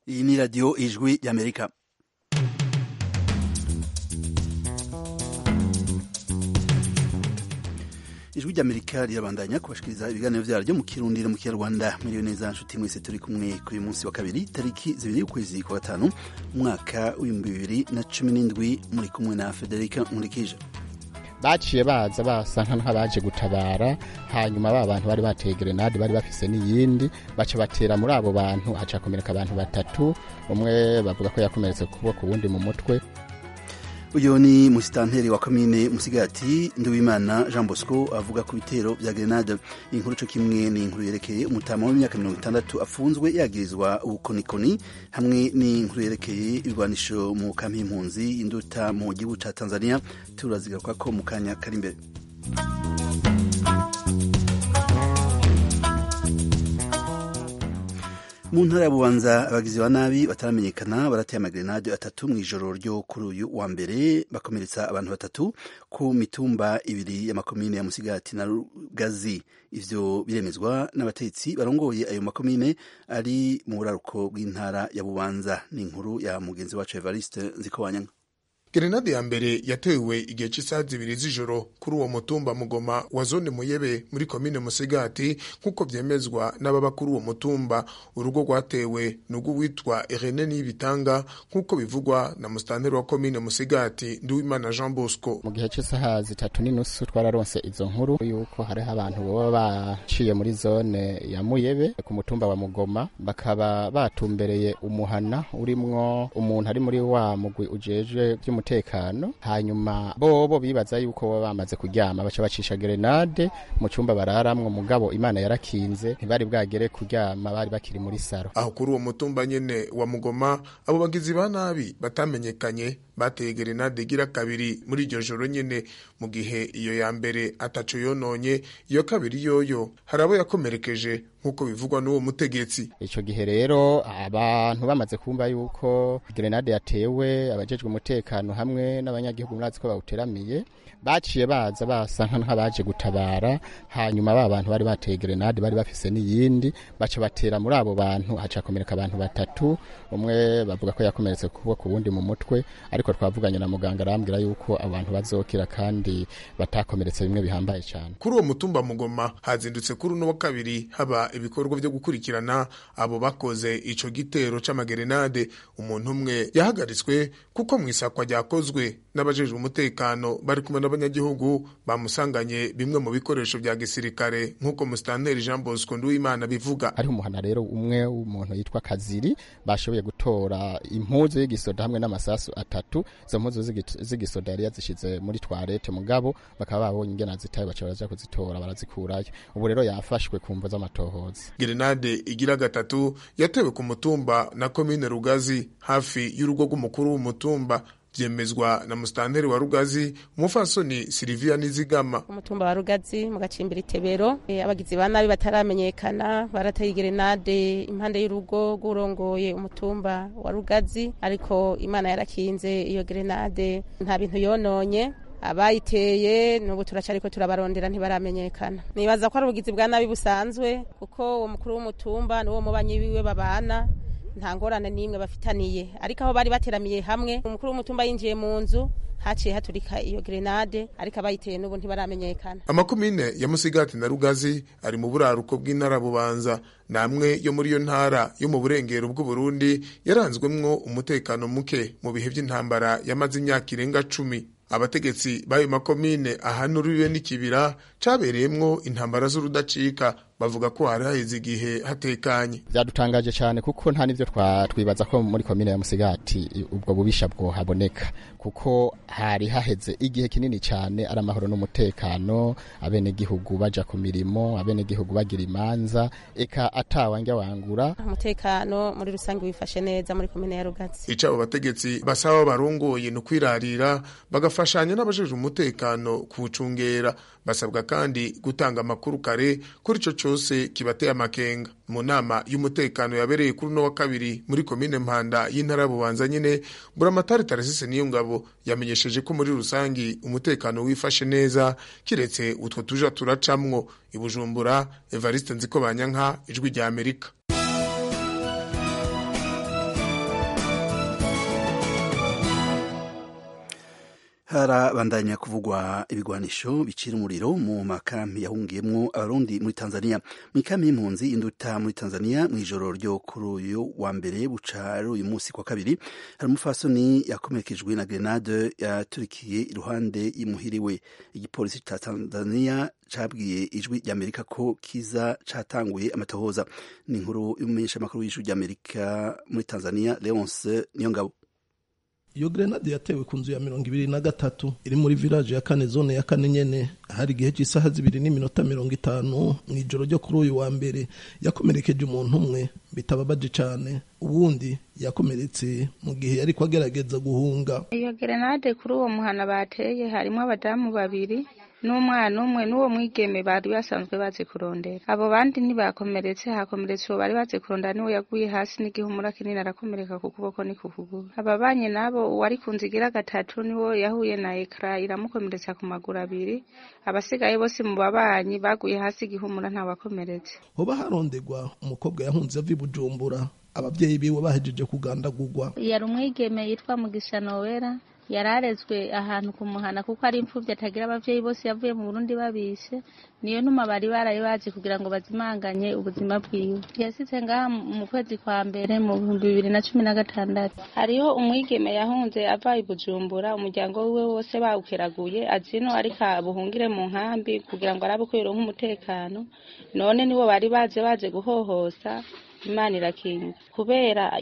iyi ni radiyo ijwi y'amerika ijwi ry'amerika rirabandanya kubashikiriza ibiganiro vyaryo mu kirundi no mu kinyarwanda muriyo neza nshuti mwese turi kumwe kuri uyu munsi wa kabiri tariki zibiri y'ukwezi kwa gatanu umwaka w'ibihumbi bibiri na cumi n'indwi muri kumwe na federika nkurikije baciye baza basa nk'abaje gutabara hanyuma ba bantu bari bateye grenade bari bafise n'iyindi baca batera muri abo bantu haca hakomereka abantu batatu umwe bavuga ko yakomeretse kuboko uwundi mu mutwe uyu ni musitanteri wa komine musigati nduwimana jean bosco avuga ku bitero vya grenade inkuru co kimwe ni inkuru yerekeye umutama w'imyaka mirongo itandatu afunzwe yagirizwa ubukonikoni hamwe n'inkuru yerekeye ibigwanisho mu kampi y'impunzi induta mu gihugu ca tanzania turazigaruka ko mu kanya kari imbere mu ntara ya bubanza abagizi ba nabi bataramenyekana barateye amagrenade atatu mu ijoro ryo kuri uyu wa mbere bakomeretsa abantu batatu ku mitumba ibiri y'amakomine ya musigati na rugazi ivyo biremezwa n'abatetsi barongoye ayo makomine ari mu buraruko bw'intara ya bubanza ni inkuru ya mugenzi wacu evariste nzikowanyanga Grenade ya mbere yatewe igihe cy'isaha zibiri z'ijoro kuri uwo mutumba mugoma wa zone muyebe muri komine musigati nk'uko vyemezwa n'ababa kuri uwo mutumba urugo rwatewe n'urwo witwa Irene Nibitanga nk'uko bivugwa na mustanteri wa komine musigati Nduwimana Jean Bosco mu gihe cy'isaha zitatu n'inusu twararonse izo nkuru yuko hariho abantu baba baciye muri zone ya muyebe ku mutumba wa mugoma bakaba batumbereye umuhana urimwo umuntu ari muri wa mugwi ujejwe vy'umu umutekano hanyuma bobo bibaza yuko baba bamaze kuryama baca bacisha grenade mu cyumba bararamwo mugabo imana yarakinze ntibari bwagere kuryama bari bakiri muri saro aho kuri uwo mutumba nyene wa mugoma abo bagizi ba nabi batamenyekanye bateye grenade igira kabiri muri iryo joro nyene mu gihe iyo ya mbere ataco yononye iyo kabiri yoyo hari abo yakomerekeje nk'uko bivugwa n'uwo mutegetsi ico gihe rero abantu bamaze kumva yuko grenade yatewe abajejwe umutekano hamwe n'abanyagihugu murazi ko bawuteramiye baciye baza basa nk'abaje gutabara hanyuma ba bantu bari bateye grenade bari bafise n'iyindi baca batera muri abo bantu haca hakomereka abantu batatu umwe bavuga ko yakomeretse kuboko uwundi mu mutwe ariko twavuganye na muganga arambwira yuko abantu bazokira kandi batakomeretse bimwe bihambaye cyane kuri uwo mutumba mugoma hazindutse kuri uno wa kabiri haba ibikorwa byo gukurikirana abo bakoze ico gitero c'amagerenade umuntu umwe yahagaritswe kuko mu isakwa ryakozwe n'abajejwe umutekano bari kumwe n'abanyagihugu bamusanganye bimwe mu bikoresho vya gisirikare nk'uko musitanteri Jean Bosco Nduwimana bivuga ari umuhana rero umwe w'umuntu yitwa Kaziri bashoboye gutora impuzu y'igisoda hamwe n'amasasu atatu izo mpuzu z'igisoda yari yazishize muri toilette mugabo bakaba babonye ingena zitaye baca baraja kuzitora barazikurayo ubu rero yafashwe ku mvo z'amatohoza Grenade igira gatatu yatewe ku mutumba na komine Rugazi hafi y'urugo rw'umukuru w'umutumba vyemezwa na mustanteri wa Rugazi umufasoni Silvia Nizigama umutumba wa Rugazi mu gacimbiri Tebero e, abagizi ba nabi bataramenyekana barateye grenade impande y'urugo rw'urongoye umutumba wa Rugazi ariko Imana yarakinze iyo grenade nta bintu yononye abayiteye nubu turacariko turabarondera ntibaramenyekana nibaza ko ari ubugizi bwa nabi busanzwe kuko uwo mukuru w'umutumba n'uwo mubanyi wiwe babana nta ngorane n'imwe bafitaniye ariko aho bari bateramiye hamwe umukuru w'umutumba yinjiye mu nzu haciye haturika iyo grenade ariko abayiteye n'ubu ntibaramenyekana amakomine ya musigati na rugazi ari mu buraruko bw'intara bubanza namwe yo muri iyo ntara yo mu burengero bw'uburundi yaranzwemwo umutekano muke mu bihe by'intambara yamaze imyaka irenga cumi abategetsi b'ayo makomine ahanuriwe n'ikibira cabereyemwo intambara z'urudacika bavuga ko hari haheze igihe hatekanye byadutangaje cyane kuko nta n'ibyo twibaza ko muri komine ya musigati ubwo bubisha bwohaboneka kuko hari haheze igihe kinini cyane ari amahoro n'umutekano abenegihugu baja ku mirimo abenegihugu bagira imanza eka atawanja wangura umutekano muri rusange wifashe neza muri komine ya rugatsi ico abo bategetsi basaba barongoye no kwirarira bagafashanya n'abajejwe umutekano kuwucungera basabwa kandi gutanga amakuru kare kuri ico cose kibateye amakenga mu nama y'umutekano yabereye kuri uno wa kabiri muri komine mpanda y'intara bubanza nyene buramatari taresise niyo ngabo yamenyesheje ko muri rusangi umutekano wifashe neza kiretse utwo tuja turacamwo ibujumbura evariste nziko banyanka ijwi rya amerika harabandanya kuvugwa ibigwanisho bicira umuriro mu makambi yahungiyemwo abarundi muri tanzania mu ikambi y'impunzi induta muri tanzania mu ijoro ryo kuri uyu wa mbere buca ari uyu munsi kwa kabiri hari umufasoni yakomerekejwe na grenade yaturikiye iruhande y'imuhiriwe igipolisi ca tanzania cabwiye ijwi ry'amerika ko kiza catanguye amatohoza ni inkuru y'umumenyeshamakuru w'ijwi ry'amerika muri tanzania leonce niyongabo iyo grenade yatewe ku nzu ya mirongo ibiri na gatatu iri muri village ya kane zone ya kane nyene hari igihe cy'isaha zibiri n'iminota mirongo itanu mu ijoro ryo kuri uyu wa mbere yakomerekeje umuntu umwe bitababaje cane ubundi yakomeretse mu gihe yariko agerageza guhunga iyo grenade kuri uwo muhana bateye harimo abadamu babiri n'umwana umwe n'uwo mwigeme bari basanzwe bazi kurondera abo bandi ntibakomeretse hakomeretse uwo bari bazi kurondera niwe yaguye hasi n'igihumura kinini arakomereka ku kuboko ni ku kuguru ababanye nabo uwari ku nzu igira gatatu niwo yahuye na ekara iramukomeretsa ku maguru abiri abasigaye bose mu babanyi baguye hasi igihumura ntawakomeretse hoba harondegwa umukobwa yahunze ava i bujumbura abavyeyi biwe bahejeje kugandagurwa yari umwigeme yitwa mugisha nowera yararezwe ahantu ku muhana kuko ari imfubyi atagira abavyeyi bose yavuye mu Burundi babishe niyo ntuma bari baraye bazi kugira ngo bazimanganye ubuzima bwiwe yasize ngaha mu kwezi kwa mbere mu bihumbi bibiri na cumi na gatandatu hariho umwigeme yahunze ava i Bujumbura umuryango wiwe wose bawukeraguye azino ariko buhungire mu nkambi kugira ngo arabe ko yoronka umutekano none nibo bari baje baje guhohosa imana irakinga kubera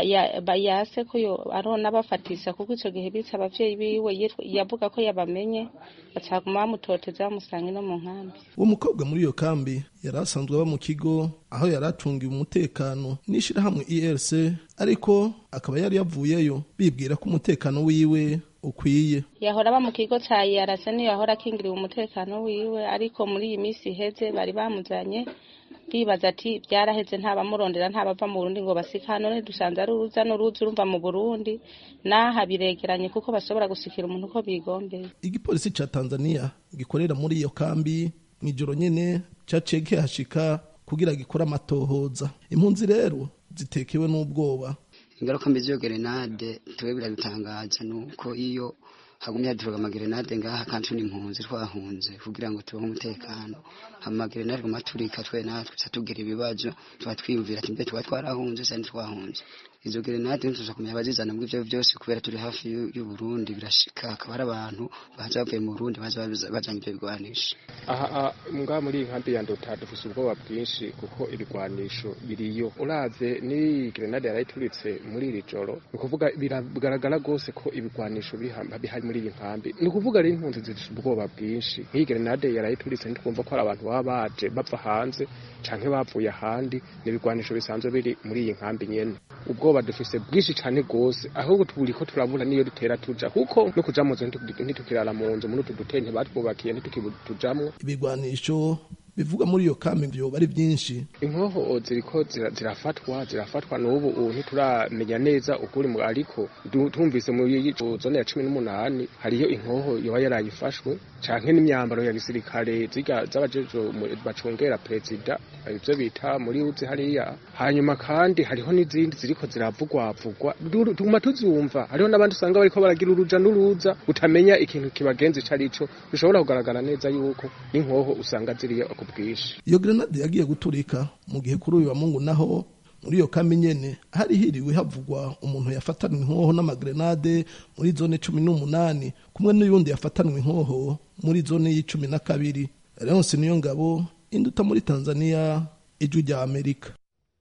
yase ko arona bafatisha kuko icyo gihe bitse abavyeyi biwe yavuga ko yabamenye bacaguma bamutoteza bamusanga no mu nkambi uwo mukobwa muri iyo kambi yari asanzwe aba mu kigo aho yari acungiwe umutekano n'ishirahamwe erc ariko akaba yari yavuyeyo bibwira ko umutekano wiwe ukwiye yahora aba mu kigo ca yarase niyo yahora akingiriwe umutekano wiwe ariko muri iyi minsi iheze bari bamuzanye bibaza ati byaraheze ntabamurondera ntabava mu Burundi ngo basika none dusanze ari uruza n'uruzi urumva mu Burundi naha biregeranye kuko bashobora gusikira umuntu uko bigombeye igipolisi ca Tanzania gikorera muri iyo kambi mw'ijoro nyene caciye kihashika kugira gikore amatohoza impunzi rero zitekewe n'ubwoba ingaruka mbi z'iyo gerenade tuwe biradutangaza nuko iyo hagumye haduruka amagerenade ngaha kandi tuni impunzi twahunze kugira ngo tubeho umutekano amagerenade guma turika twe natwe tugira ibibazo tuba twiyumvira ati mbe tuba twarahunze sandi twahunze izo gerenade ntituza kumenya abazizana muri ivyo byose kubera turi hafi y'u Burundi birashika akaba ari abantu baza bavuye mu Burundi baza bajanye ivyo bigwanisho aha mbwa muri iyi nkambi ya ndota dufise ubwoba bwinshi kuko ibigwanisho biriyo uraze ni gerenade yarayituritse muri iri joro ni ukuvuga biragaragara rwose ko ibigwanisho bihari muri iyi nkambi ni ukuvuga rero impunzi zifise ubwoba bwinshi nk'iyi gerenade yarayituritse ntitwumva ko hari abantu baba baje bava hanze canke bavuye ahandi ni ibigwanisho bisanzwe biri muri iyi nkambi nyene ubwoba dufise bwinshi cane gose ahubwo turiko turabura niyo dutera tuja kuko no kuja mu nzu ntitukirara mu nzu muri utu dutente batwubakiye ntitukitujamwo ibigwanisho bivuga muri iyo kambi vyoba ari vyinshi inkoho ziriko zirafatwa zirafatwa n'ubu ubu ntituramenya neza ukuri ariko tumvise muri zone ya cumi n'umunani hariyo inkoho yoba yarayifashwe canke n'imyambaro ya gisirikare zirya z'abajejo bacungera perezida ivyo bita muri uzi hariya hanyuma kandi hariho n'izindi ziriko ziravugwavugwa tuguma tuzumva hariho n'abandi usanga bariko baragira uruja n'uruza utamenya ikintu kibagenza ico arico bishobora kugaragara neza yuko n'inkoho usanga ziriyo ku bwinshi iyo grenade yagiye guturika mu gihe kuri uyu wa mungu naho muri iyo kambi nyene hari hiriwe havugwa umuntu yafatanwe inkoho n'amagrenade muri zone cumi n'umunani kumwe n'uyundi yafatanwe inkoho muri zone y'icumi na kabiri leonse niyo ngabo induta muri tanzania ijwi rya amerika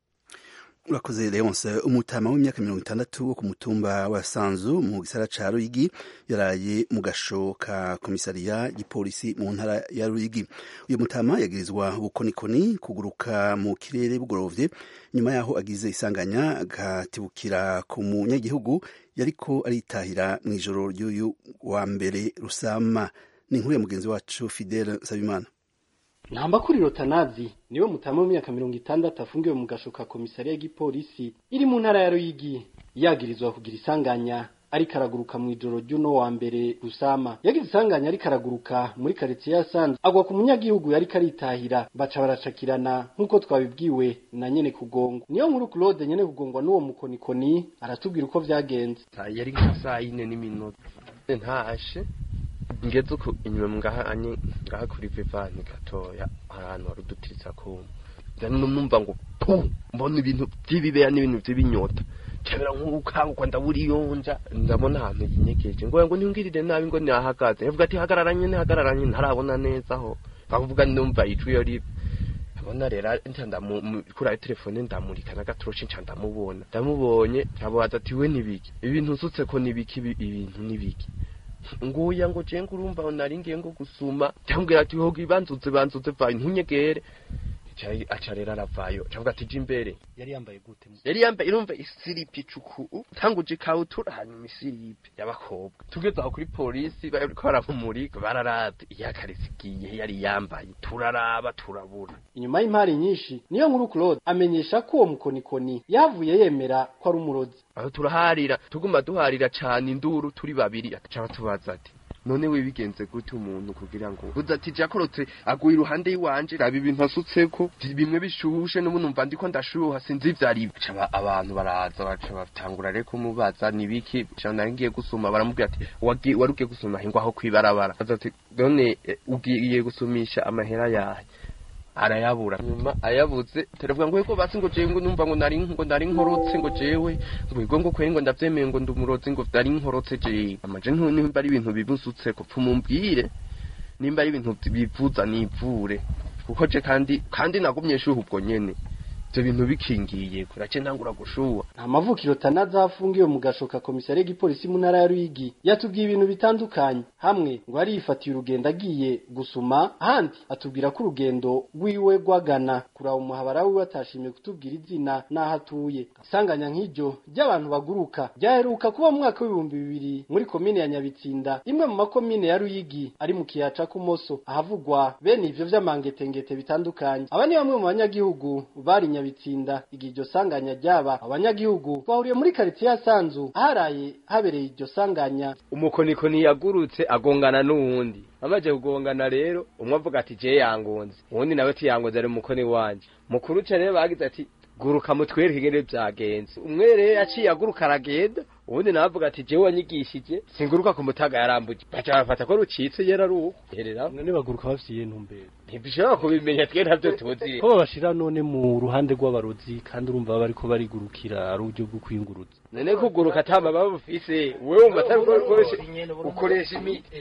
urakoze leonce umutama w'imyaka mirongo itandatu wo ku mutumba wa sanzu mu gisara ca ruyigi yaraye mu gasho ka komisariya gipolisi mu ntara ya ruyigi uyu mutama yagirizwa bukonikoni kuguruka mu kirere bugorovye nyuma yaho agize isanganya agatibukira ku munyagihugu yariko aritahira mu ijoro ry'uyu wa mbere rusama ni inkuru ya mugenzi wacu fidele nsabimana namba kuri rotanazi niwe mutama w'imyaka mirongo itandatu afungiwe mu gasho ka komisariya y'igipolisi iri mu ntara ya ruyigi yagirizwa kugira isanganya ariko araguruka mu ijoro ry'uno wa mbere rusama yagize isanganya ariko araguruka muri karitsiye ya sanze agwa ku munyagihugu yariko aritahira baca baracakirana nk'uko twabibwiwe na nyene kugongwa niyo nkuru claude nyene kugongwa n'uwo mukonikoni aratubwira uko vyagenze yari nka saa yine n'iminota ntashe ngeze uko inyuma ngaha anye ngaha kuri vivani gatoya ahantu hari udutiritsa kuma numva ngo pu mbona ibintu by'ibibeya n'ibintu by'ibinyota cyabera nk'ukangwa ndabura iyonja ndabona ahantu yinyegeje ngo ngo ntimbwirire nabi ngo nahagaze yavuga ati hagararanye ntihagararanye ntarabona neza aho bavuga ndumva ijwi yo ribe abona rero kuri ayo telefone ndamurika n'agatoroshi nca ndamubona ndamubonye nkabaza ati we nibiki ibintu usutse ko nibiki ibintu nibiki nguya ngo je ngurumva nari ngiye ngo gusuma cyambwira ati hoga ibanzuze banzuze vayi ntunyegere aca rero aravayo cavuga ati je imbere yari yambaye gute yari yambaye irumva isiripi icuku tanguje ikabutura hanyuma isiripi y'abakobwa tugeze aho kuri polisi bariko baramumurika bararata iyakarisi igiye yari yambaye turaraba turabura inyuma y'impari nyinshi niyo nkuru Claude amenyesha ko uwo mukonikoni yavuye yemera ko ari umurozi aho turaharira tuguma duharira cane induru turi babiri aca tubaza ati none we bigenze gute umuntu kugira ngo uza ati jakorotse aguye iruhande yiwanje raba ibintu asutseko bimwe bishushe n'ubu numva ndiko ndashuha sinzi ivyari caba abantu baraza baca batangura reko mubaza nibiki cyo nari ngiye gusuma baramubwira ati wari ugiye gusuma hingwa aho kwibarabara aza ati none ugiye gusumisha amahera yahe arayabura nyuma ayabuze teravuga ngo yego basi ngo jewe ngo numva ngo nari ngo nari nkorotse ngo jewe ngo yego ngo kwengo ndavyemeye ngo ndumurozi ngo nari nkorotse jewe amaje nimba ari ibintu bibusutse ko pfumumbwire nimba ari ibintu bivuza nivure kuko je kandi kandi nagumye shuha ubwo nyene ivyo bintu bikingiye kurace ntangura gushuha nta mavukiro tanaza afungiwe mu gashoka komisariya y'igipolisi mu ntara ya Ruyigi yatubwiye ibintu bitandukanye hamwe ngo yari yifatiye urugendo agiye gusuma ahandi atubwira ko urugendo rwiwe rwagana kuraba umuhabara wiwe atashimye kutubwira izina n'aho atuye isanganya nk'iryo ry'abantu baguruka ryaheruka kuba mu mwaka w'ibihumbi bibiri muri komine ya Nyabitsinda imwe mu makomine ya Ruyigi ari mu kiyaca kumoso ahavugwa bene ivyo vy'amangetengete bitandukanye aba ni bamwe mu banyagihugu bari Nyabitsinda igihe iryo sanganya ryaba abanyagihugu bahuriye muri quartier ya Sanzu aharaye habereye iryo sanganya umukonikoni yagurutse agongana n'uwundi amaze kugongana rero umwe avuga ati je yangonze uwundi nawe ati yangonze ari umukoni wanje mukuru cyane rero bagize ati guruka mutwereke ingene vyagenze umwe rero yaciye aguruka aragenda ubundi nawe avuga ati jewe wanyigishije singuruka ku mutaga yarambuje baca bafata ko rucitse yera ruhu herera none baguruka bafitiye intumbero ntibishobora kubimenya twe ntavyo tuzi ko babashira none mu ruhande rw'abarozi kandi urumva baba bariko barigurukira ari uburyo bwo kwiyunguruza none kuguruka atama baba bufise wewe wumva atari ukoresha ukoresha imiti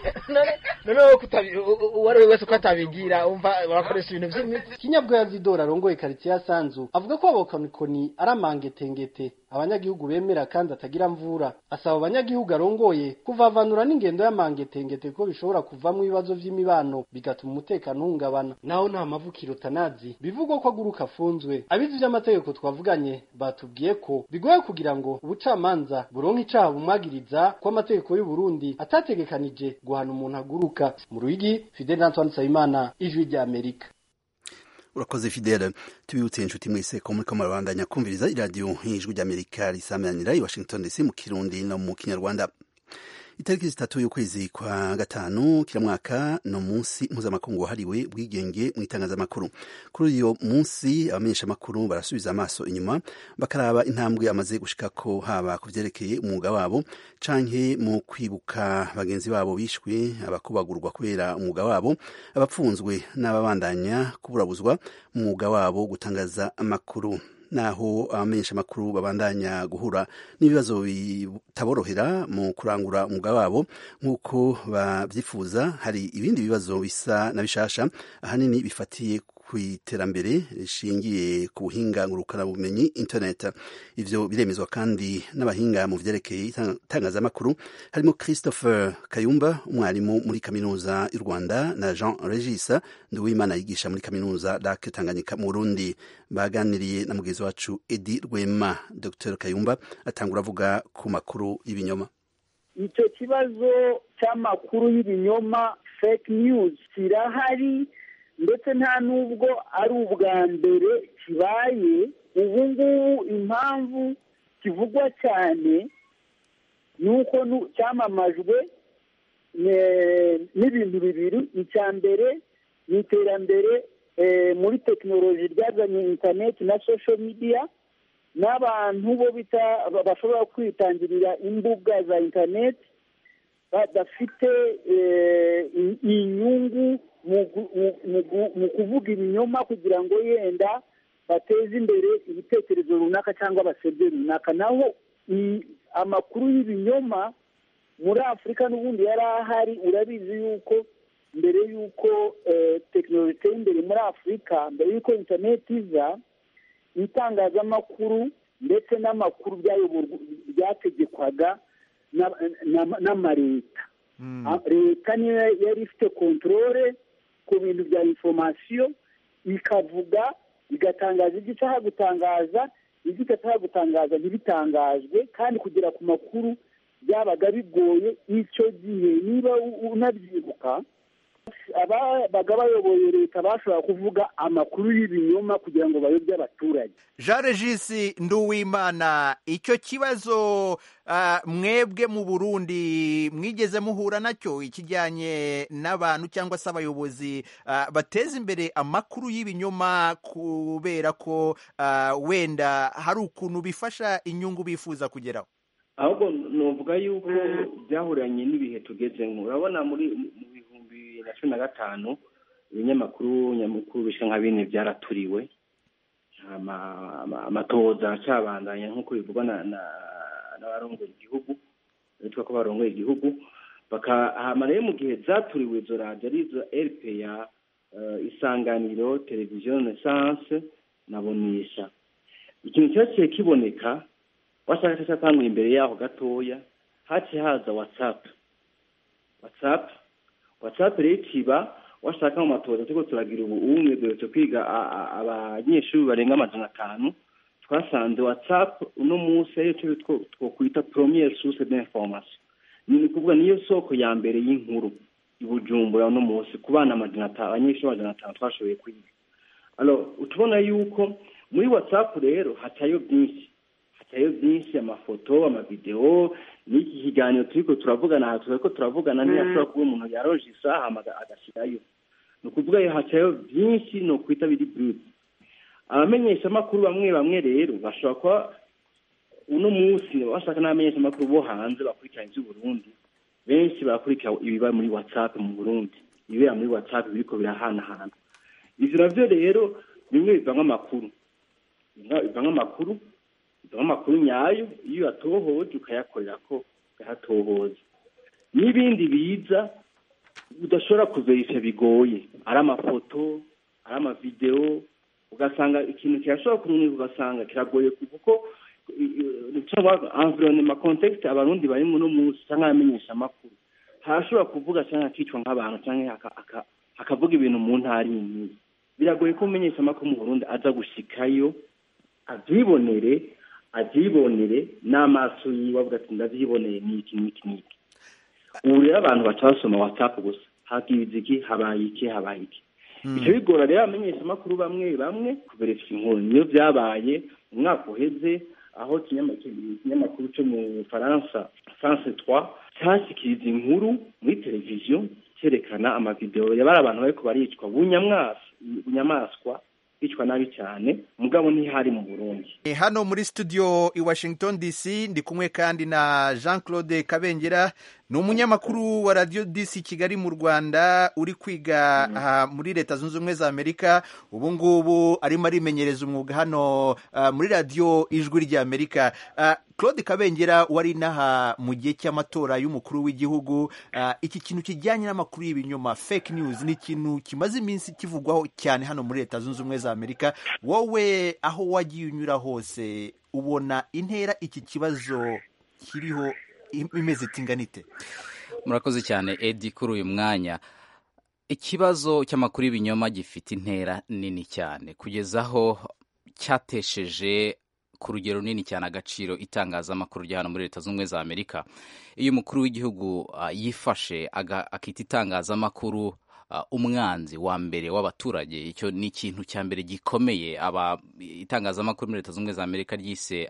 none uwo ari we wese ko atabigira umva barakoresha ibintu vy'imiti kinyabwoya zidora arongoye quartier ya Sanzu avuga ko abokonikoni ari amangetengete abanyagihugu bemera kandi atagira mvura asaba abanyagihugu arongoye kuvavanura n'ingendo y'amangetengete ko bishobora kuvamwo ibibazo vy'imibano bigatuma umutekano uhungabana naho nta mavukiro tanazi bivugwa ko aguruka afunzwe abizi vy'amategeko twavuganye batubwiye ko bigoye kugira ngo ubucamanza buronke icaha bumwagiriza ko amategeko y'u Burundi atategekanije guhana umuntu aguruka mu Ruyigi Fidel Antoine Nsabimana ijwi rya Amerika urakoze fidele tubibutse inshuti mwese ko muriko murabandanya kumviriza iradiyo ijwi ry'amerika risameranira i washington dc mu kirundi no mu kinyarwanda itariki zitatu y'ukwezi kwa gatanu kila mwaka no munsi mpuzamakungu wahariwe bwigenge mu itangazamakuru kuri uyo munsi abamenyeshamakuru barasubiza amaso inyuma bakaraba intambwe amaze gushikako haba ku vyerekeye umwuga wabo canke mu kwibuka bagenzi babo bishwe abakubagurwa kubera umwuga wabo abapfunzwe n'ababandanya kuburabuzwa mu mwuga wabo gutangaza amakuru naho abamenyeshamakuru babandanya guhura n'ibibazo bitaborohera mu kurangura umwuga wabo nk'uko babyifuza hari ibindi bibazo bisa na bishasha ahanini bifatiye ku iterambere rishingiye ku buhinga ngurukanabumenyi internet ivyo biremezwa kandi n'abahinga mu vyerekeye itangazamakuru harimo christopher kayumba umwarimu muri kaminuza y'u rwanda na jean regis nduwimana yigisha muri kaminuza dak tanganyika mu burundi baganiriye na mugenzi wacu edi rwema dr kayumba atangura avuga ku makuru y'ibinyoma icyo kibazo cy'amakuru y'ibinyoma fake news kirahari ndetse nta n'ubwo ari ubwa mbere kibaye ubu ngubu impamvu kivugwa cyane ni uko cyamamajwe n'ibintu bibiri icya mbere ni iterambere muri tekinoloji ryazanye interineti na social media n'abantu bo bita bashobora kwitangirira imbuga za interineti badafite inyungu mu kuvuga ibinyoma kugira ngo yenda bateze imbere ibitekerezo runaka cyangwa basebye runaka naho amakuru y'ibinyoma muri afurika n'ubundi yari ahari urabizi yuko mbere y'uko tekinoloji iteye imbere muri afurika mbere y'uko interineti iza itangazamakuru ndetse n'amakuru byategekwaga n'amaleta leta niyo yari ifite kontorore ku bintu bya inforomasiyo ikavuga igatangaza ibyo ishaka gutangaza ibyo idashaka gutangaza ntibitangazwe kandi kugera ku makuru byabaga bigoye icyo gihe niba unabyibuka ababaga bayoboye leta bashobora kuvuga amakuru y'ibinyoma kugira ngo bayobye abaturage jean regisi nduwimana icyo kibazo mwebwe mu burundi mwigeze muhura nacyo ikijyanye n'abantu cyangwa se abayobozi bateza imbere amakuru y'ibinyoma kubera ko wenda hari ukuntu bifasha inyungu bifuza kugeraho ahubwo nuvuga yuko byahuranye n'ibihe tugezemo urabona muri mu bihumbi bibiri na cumi na gatanu ibinyamakuru nyamukuru bisa nka bine byaraturiwe amatoza acabandanya nk'uko bivugwa n'abarongoye igihugu bitwa ko barongoye igihugu bakahama rero mu gihe zaturiwe izo radiyo arizo rpa isanganiro televiziyo resanse na bonisha ikintu cyaciye kiboneka washaka cyatanguye imbere yaho gatoya haciye haza watsapu watsapu watsapu rero ikiba washaka mu matoza turiko turagira ubu umwe duherutse kwiga abanyeshuri barenga amajana atanu twasanze watsapu uno munsi ariyo cyo twokwita premiere source d'information ni ukuvuga niyo soko ya mbere y'inkuru i bujumbura uno munsi ku bana amajana atanu abanyeshuri amajana atanu twashoboye kwiga alors utubona yuko muri watsapu rero hacayo byinshi hacayo byinshi amafoto amavideo n'iki kiganiro turiko turavugana aha turiko turavugana ntiyashobora kuba umuntu yaronje isaha agashyirayo ni ukuvuga hacayo byinshi ni ukwita biri brude abamenyeshamakuru bamwe bamwe rero bashobora kuba uno munsi bashaka n'abamenyeshamakuru bo hanze bakurikirana iby'uburundi benshi barakurikira ibiba muri whatsapp mu burundi ibibera muri whatsapp biriko birahanahana ivyo navyo rero bimwe bivamwo amakuru bivamwo amakuru bivamwo amakuru nyayo iyo uyatohoje ukayakorera ko ukayatohoza n'ibindi biza udashobora kuverifya bigoye ari amafoto ari amavideo ugasanga ikintu kirashobora kumenyeka ugasanga kiragoye kuko environnement contexte abarundi bari muno munsi cyangwa abamenyesha amakuru harashobora kuvuga cyangwa akicwa nk'abantu cyangwa akavuga ibintu mu ntara iyi biragoye ko umumenyesha amakuru mu burundi aza gushikayo abyibonere abyibonere n'amaso yiwe avuga ati ndabyiboneye n'iki n'iki n'iki ubu rero abantu baca basoma whatsapp gusa hakibiza iki habaye iki habaye iki bica bigora rero abamenyeshamakuru bamwe bamwe kuverifya inkuru niyo byabaye mu mwaka uheze aho ikinyamakuru cyo mu faransa france trois cyashyikiriza inkuru muri televiziyo cyerekana amavideo yabari abantu bariko baricwa bunyamaswa bicwa nabi cyane mugabo ntihari mu burundi hano muri studio i washington dc ndi kumwe kandi na jean claude kabengera ni umunyamakuru wa radiyo dc kigali mu rwanda uri kwiga uh, muri leta zunze ubumwe za amerika ubu ngubu arimo arimenyereza umwuga hano uh, muri radiyo ijwi rya amerika uh, claude kabengera wari inaha mu gihe cy'amatora y'umukuru w'igihugu iki kintu kijyanye n'amakuru y'ibinyoma fake news ni ikintu kimaze iminsi kivugwaho cyane hano muri leta zunze ubumwe za amerika wowe aho wagiye unyura hose ubona intera iki kibazo kiriho imeze itinganite murakoze cyane edi kuri uyu mwanya ikibazo cy'amakuru y'ibinyoma gifite intera nini cyane kugeza aho cyatesheje ku rugero runini cyane agaciro itangazamakuru rya hano muri leta z'ubumwe za amerika iyo umukuru w'igihugu yifashe akita itangazamakuru umwanzi wa mbere w'abaturage icyo ni ikintu cya mbere gikomeye aba itangazamakuru muri leta zunze ubumwe za amerika ryise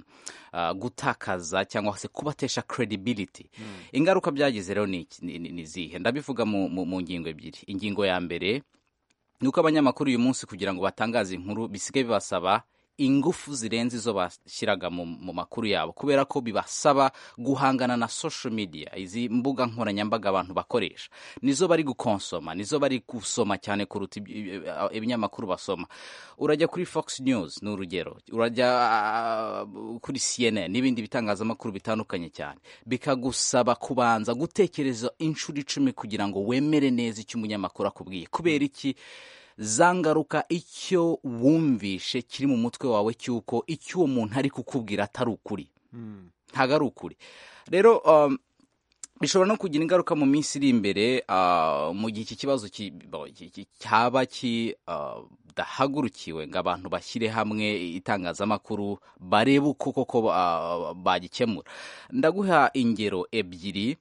gutakaza cyangwa se kubatesha credibility ingaruka byagize rero ni izihe ndabivuga mu ngingo ebyiri ingingo ya mbere ni uko abanyamakuru uyu munsi kugira ngo batangaze inkuru bisigaye bibasaba ingufu zirenze izo bashyiraga mu, mu makuru yabo kubera ko bibasaba guhangana na social media izi mbuga nkoranyambaga abantu bakoresha nizo bari gukonsoma nizo bari gusoma cyane kuruta ibi- ibinyamakuru basoma urajya kuri fox news ni urugero urajya ah, kuri cnn n'ibindi bitangazamakuru bitandukanye cyane bikagusaba kubanza gutekereza inshuro icumi kugira ngo wemere neza icyo umunyamakuru akubwiye kubera iki za ngaruka icyo wumvishe kiri mu mutwe wawe cy'uko icyo uwo muntu ari kukubwira atari ukuri ntabwo ari ukuri rero um, bishobora no kugira ingaruka mu minsi iri imbere ah, mu gihe iki kibazo ki- bo- ki- ki- cyaba kidahagurukiwe ngo abantu bashyire hamwe itangazamakuru barebe uko koko ah, bagikemura ndaguha ingero ebyiri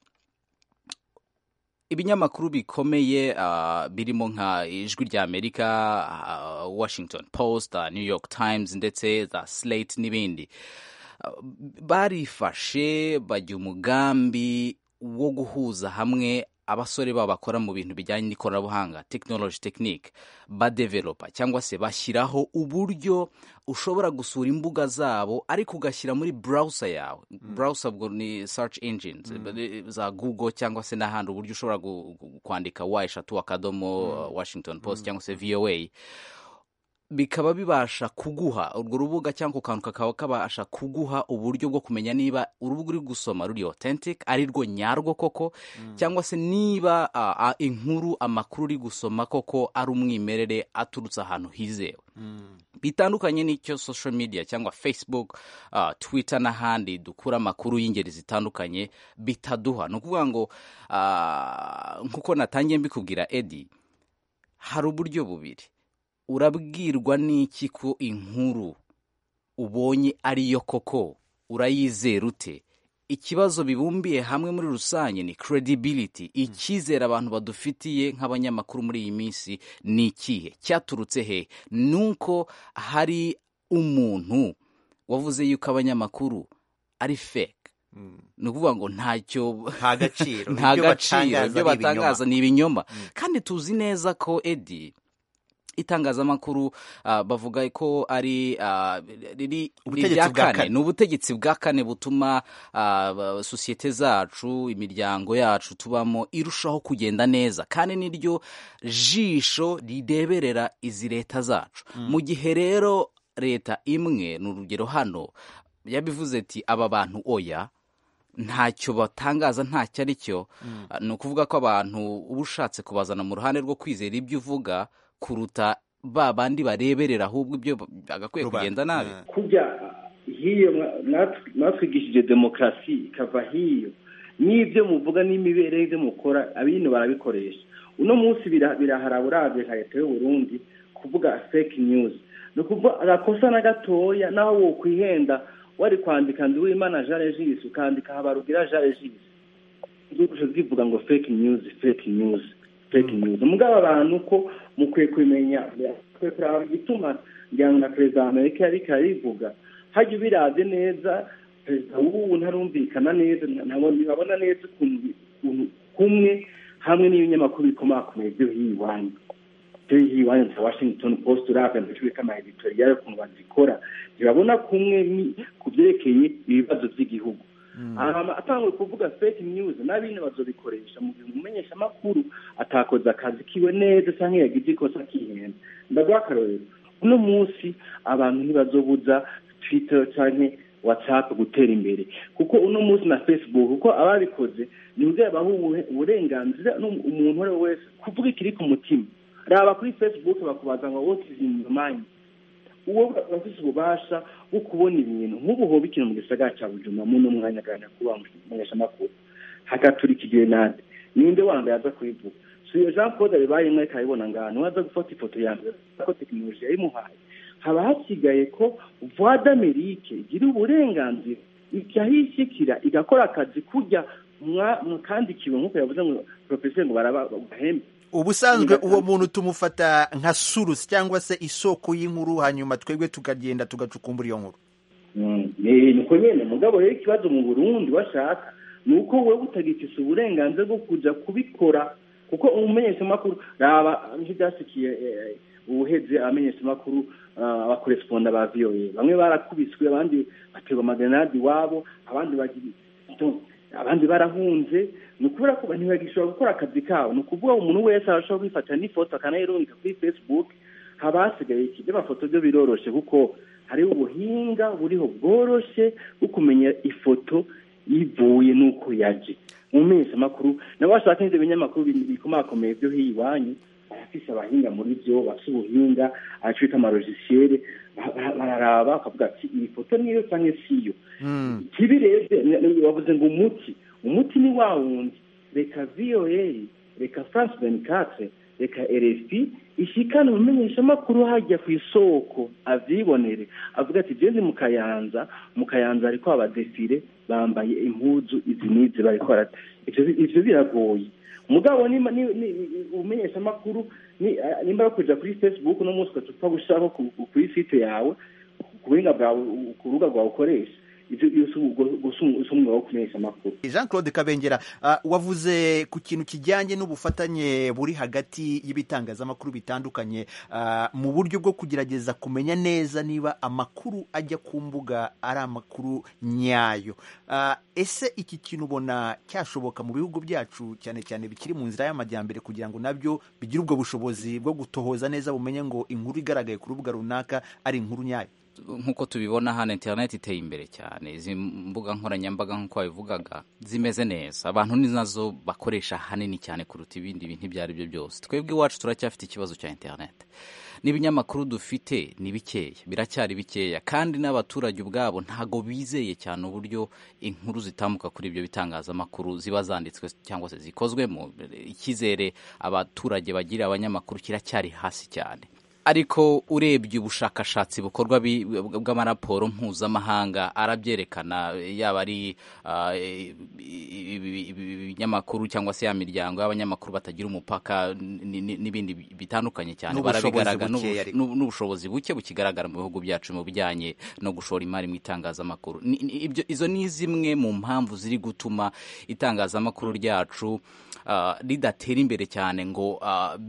ibinyamakuru bikomeye ah, birimo nka ijwi rya amerika ah, washington post ah, new york times ndetse za slate n'ibindi Ah, barifashe bajya umugambi wo guhuza hamwe abasore babo bakora mu bintu bijyanye n'ikoranabuhanga technology technique badevelopa cyangwa se bashyiraho uburyo ushobora gusura imbuga zabo ariko ugashyira muri browser yawe browser ubwo ni search engines za google cyangwa se n'ahandi uburyo ushobora gu- gu- kwandika wa eshatu akadomo uh, washington post cyangwa se voa bikaba bibasha kuguha urwo rubuga cyangwa ako kantu kakaba kabasha kuguha uburyo bwo kumenya niba urubuga uri gusoma ruri authentic ari rwo nyarwo koko cyangwa se niba ah, ah, inkuru amakuru uri gusoma koko ari umwimerere aturutse ahantu hizewe bitandukanye n'icyo social media cyangwa facebook uh, twitter n'ahandi dukura amakuru y'ingeri zitandukanye bitaduha ni ukuvuga ngo uh, nk'uko natangiye mbikubwira edi hari uburyo bubiri urabwirwa n'iki ko inkuru ubonye ariyo koko urayizera ute ikibazo bibumbiye hamwe muri rusange ni credibility icyizere abantu badufitiye nk'abanyamakuru muri iyi minsi ni ikihe cyaturutse he nuko hari umuntu wavuze yuko abanyamakuru ari fake ni ukuvuga ngo ntacyo nta gaciro nta ibyo gaciro batangaza ibyo ari ibinyoma. batangaza ni ibinyoma kandi tuzi neza ko edi itangazamakuru ah, bavuga ko ari ah, riri ni Ubutegetsi irya bwa kane kane. ni ubutegetsi bwa kane butuma ah, ba- sosiyete zacu imiryango yacu tubamo irushaho kugenda neza kandi niryo jisho rireberera izi leta zacu mu gihe rero leta imwe ni urugero hano yabivuze ati aba bantu oya ntacyo batangaza ntacyo ari cyo Ah, ni ukuvuga ko abantu uba ushatse kubazana mu ruhande rwo kwizera ibyo uvuga kuruta ba bandi bareberera ahubwo ibyo bagakwiye kugenda nabi kujya hiyo mwa- mwatw- mwatwigishije demokarasi ikava hiyo n'ibyo muvuga n'imibereho ibyo mukora abino barabikoresha uno munsi bira- birahara uravye nka leta y'uburundi kuvuga fake news ni ukuvuga agakosa na gatoya naho wokwihenda wari kwandika nduwimana jean regis ukandika habarugira jean regis zose zivuga ngo fake news fake news fake news mugabo abantu ko mukwiye kumenya mukwiye kuraba igituma ngira ngo na perezida wa amerika yariko arivuga hajya ubiraze neza perezida w'ubu ntarumvikana neza ntabwo ntibabona neza ukuntu ukuntu kumwe hamwe n'ibinyamakuru bikomakomeye byo hiwanyu byo hiwanyu za washington post uravye ndetse bika ama editorial ukuntu bazikora ntibabona kumwe ni- ku vyerekeye ibibazo vy'igihugu hama atanguye kuvuga fake news n'abindi bazobikoresha mu gihe umumenyesha amakuru atakoze akazi kiwe neza canke yagize ikosa akihenda ndaguha akarorero uno munsi abantu ntibazobuza twitter canke whatsapp gutera imbere kuko uno munsi na facebook kuko ababikoze ni kugira baha ubuhe- uburenganzira n'um- umuntu uwo ari we wese kuvuga ikiri ku mutima raba kuri facebook bakubaza ngo what is in your mind uwo bafise ububasha bwo kubona ibintu nk'ubu hoba ikintu mu gisagara cya bujumbura muno mwanya gana kuba mumenyesha amakuru hagaturika igenade ninde wanda yaza kubivuga si iyo jean claude abibayemwo ariko abibona ngaha niwe aza gufata ifoto ya mbere ko tekinoloji yayimuhaye haba hasigaye ko voix d'amerique igira uburenganzira ikahishikira igakora akazi kurya mwa- mwakandikiwe nk'uko yavuze ngo profeseri ngo baraba bahembe ubusanzwe uwo muntu tumufata nka surusi cyangwa se isoko y'inkuru hanyuma twebwe tukagenda tugacukumbura iyo nkuru ni uko nyine mugabo rero ikibazo mu burundi bashaka ni uko wowe utagifise uburenganzira bwo kuja kubikora kuko umumenyeshamakuru raba ntibyasikiye ubuheze abamenyeshamakuru abakoresponda ba voa bamwe barakubiswe abandi baterwa amagenade iwabo abandi abandi barahunze ni ukubera ko ntibagishobora gukora akazi kabo ni ukuvuga umuntu wese arashobora kwifatira n'ifoto akanayirungika kuri facebook haba hasigaye iki by'amafoto byo biroroshe kuko hariho ubuhinga buriho bworoshye bwo kumenya ifoto yivuye n'uko yaje mu mezi makuru nabo bashaka n'ibyo binyamakuru bikomakomeye byo hiyo iwanyu barafise abahinga muri byo bafite ubuhinga aco bita amarojisiyere bararaba bakavuga ati iyi foto niyo canke siyo kibi rero bavuze ngo umuti umuti ni wa wundi reka voa reka france 24 reka rfp ishikane umumenyeshamakuru hajya ku isoko avyibonere avuga ati je ndi mu kayanza mu kayanza ariko abadefire bambaye impuzu izi n'izi bariko ivyo biragoye mugabo umenyesha amakuru nimba bakuja kuri facebook no munsi ugatupa gushiraho kuri site yawe ku buhinga bwawe ku rubuga rwawe ukoresha jean claude kabengera wavuze ku kintu kijyanye n'ubufatanye buri hagati y'ibitangazamakuru bitandukanye mu buryo bwo kugerageza kumenya neza niba amakuru ajya ku mbuga ari amakuru nyayo ese iki kintu ubona cyashoboka mu bihugu byacu cyane cyane bikiri mu nzira y'amajyambere kugira ngo nabyo bigire ubwo bushobozi bwo gutohoza neza bumenye ngo inkuru igaragaye ku rubuga runaka ari inkuru nyayo nk'uko tubibona hano interineti iteye imbere cyane izi mbuga nkoranyambaga nk'uko wabivugaga zimeze neza abantu ni nazo bakoresha hanini cyane kuruta ibindi bintu ibyo ari byo byose twebwe iwacu turacyafite ikibazo cya interineti n'ibinyamakuru dufite ni bikeya biracyari bikeya kandi n'abaturage ubwabo ntago bizeye cyane uburyo inkuru zitambuka kuri ibyo bitangazamakuru ziba zanditswe cyangwa se zikozwemo icyizere abaturage bagirira abanyamakuru kiracyari hasi cyane ariko urebye ubushakashatsi bukorwa bw'amaraporo mpuzamahanga arabyerekana yaba ari ibinyamakuru cyangwa se ya miryango y'abanyamakuru batagira umupaka n'ibindi bitandukanye cyane barabigaragara n'ubushobozi buke bukigaragara mu bihugu byacu mu bijyanye no gushora imari mu itangazamakuru izo ni zimwe mu mpamvu ziri gutuma itangazamakuru ryacu ridatera imbere cyane ngo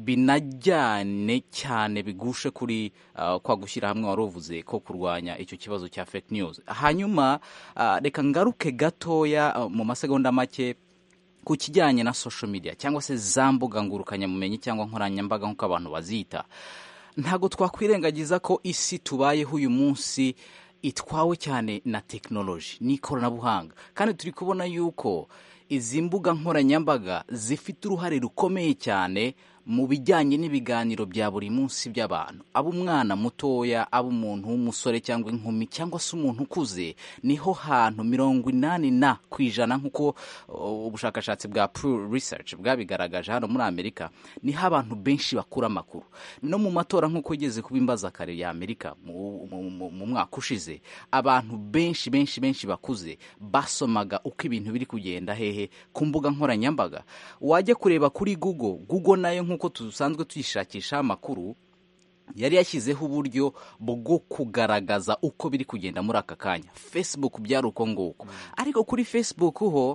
binajyane cyane bigushe kuri kwa gushyira hamwe wari uvuze ko kurwanya icyo kibazo cya fake news hanyuma reka ngaruke gatoya mu masegonda make ku kijyanye na social media cyangwa se za mbuga ngurukanyamumenyi cyangwa nkoranyambaga nk'uko abantu bazita ntabwo twakwirengagiza ko isi tubayeho uyu munsi itwawe cyane na tekinoloji n'ikoranabuhanga kandi turi kubona yuko izi mbuga nkoranyambaga zifite uruhare rukomeye cyane mu bijyanye n'ibiganiro bya buri munsi by'abantu aba umwana mutoya aba umuntu w'umusore cyangwa inkumi cyangwa se umuntu ukuze niho hantu mirongo inani na ku ijana nk'uko ubushakashatsi bwa Pew Research bwabigaragaje hano muri amerika niho abantu benshi bakura amakuru no mu matora nk'uko ugeze kuba imbaza kare ya amerika mu mwaka ushize abantu benshi benshi benshi bakuze basomaga uko ibintu biri kugenda hehe ku mbuga nkoranyambaga wajya kureba kuri google google nayo nk'uko dusanzwe tuyishakisha amakuru yari yashyizeho uburyo bwo kugaragaza uko biri kugenda muri aka kanya facebook byari uko nguko ariko kuri facebook ho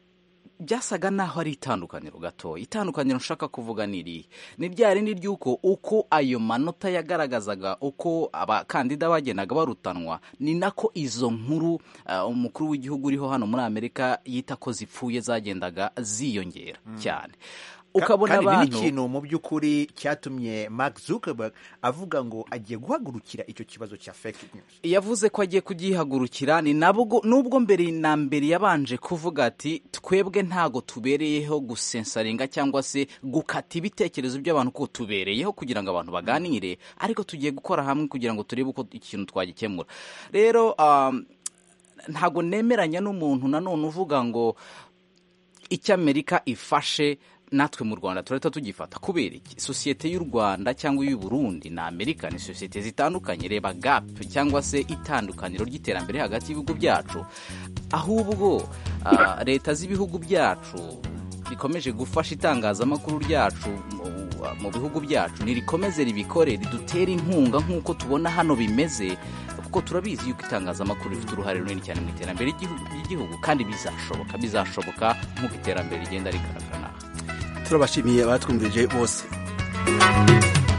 byasaga naho ari itandukaniro gatoya itandukaniro nshaka kuvuga ni irihe ni rya rindi ry'uko uko ayo manota yagaragazaga uko abakandida bagendaga barutanwa ni nako izo nkuru umukuru w'igihugu uriho hano muri amerika yita ko zipfuye zagendaga ziyongera cyane ukabona abantu ikintu mu by'ukuri cyatumye Mark Zuckerberg avuga ngo agiye guhagurukira icyo kibazo cya fake news yavuze ko agiye kugihagurukira ni nabwo nubwo mbere na mbere yabanje kuvuga ati twebwe ntago tubereyeho gusensaringa cyangwa se gukata ibitekerezo by'abantu ko tubereyeho kugira ngo abantu baganire ariko tugiye gukora hamwe kugira ngo turebe uko ikintu twagikemura rero ntago nemeranya n'umuntu nanone uvuga ngo icyo amerika ifashe natwe mu rwanda turahita tugifata kubera iki sosiyete y'u rwanda cyangwa iy'u burundi na amerika ni sosiyete zitandukanye reba gapu cyangwa se itandukaniro ry'iterambere hagati y'ibihugu byacu ahubwo leta z'ibihugu byacu rikomeje gufasha itangazamakuru ryacu mu bihugu byacu nirikomeze ribikore ridutere inkunga nk'uko tubona hano bimeze kuko turabizi yuko itangazamakuru rifite uruhare runini cyane mu iterambere ry'igihugu kandi bizashoboka bizashoboka nk'uko iterambere rigenda rigaragara turabashimiye abatwumvirije bose